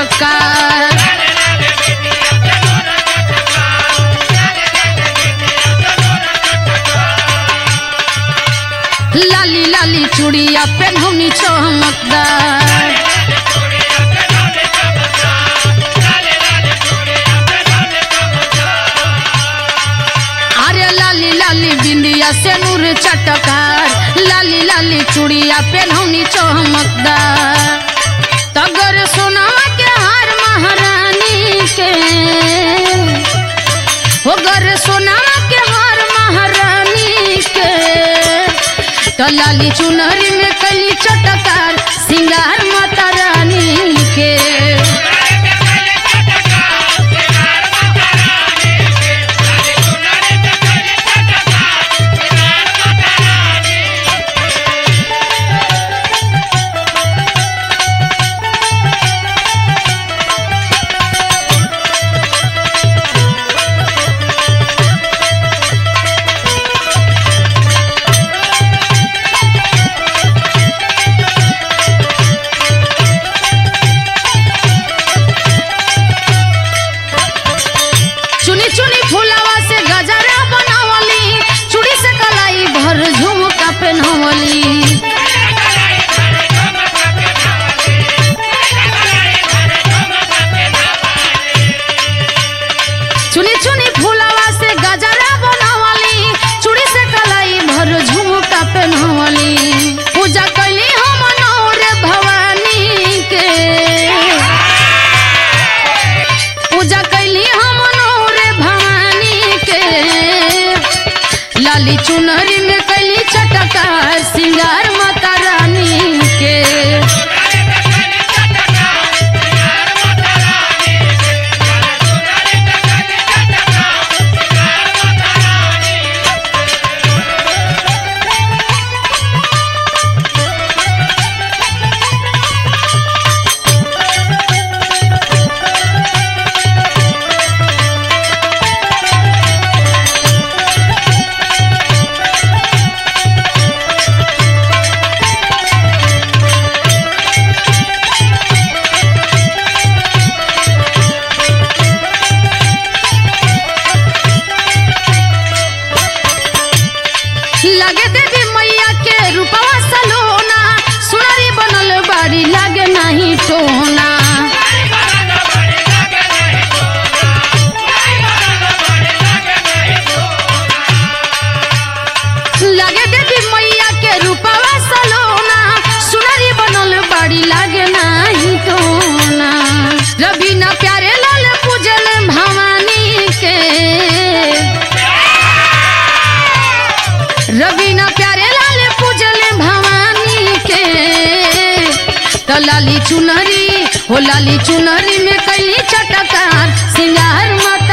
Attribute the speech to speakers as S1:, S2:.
S1: चटकार लाली लाली चूड़िया पेन्हौनी चमकदार अरे लाली लाली बिंदिया से नूर चटकार लाली लाली चूड़िया पेन्हौनी चमकदार तगर सोनावा के हार महारानी के हो गर सोनावा के हार महारानी के तो लाली चुनरी में कली चटकार सिंगार माता रानी के चुनी चुनी फुलावा से गजरा बनावली चूड़ी से कलाई भर झुमका पहनवली चुनी चुनी फुलावा से गजरा बनावली चूड़ी से कलाई भर झुमका पहनवली पूजा कैली हम नौरे भवानी के पूजा कैली हम नौरे भवानी के लाली चुनरी में कैली चटकार सिंगार माता रानी के लगे देवी मैया के रूपवा सलोना सुनरी बनल बाड़ी लागे नहीं टोना लगे देवी मैया के रूपवा सलोना सुनरी बनल बाड़ी लागे नहीं टोना रबीना प्यारे लाल पूजल भवानी के रवीना प्यारे लाल पूजल भवानी के तो लाली चुनरी हो लाली चुनरी में कैली चटकार सिंगार मत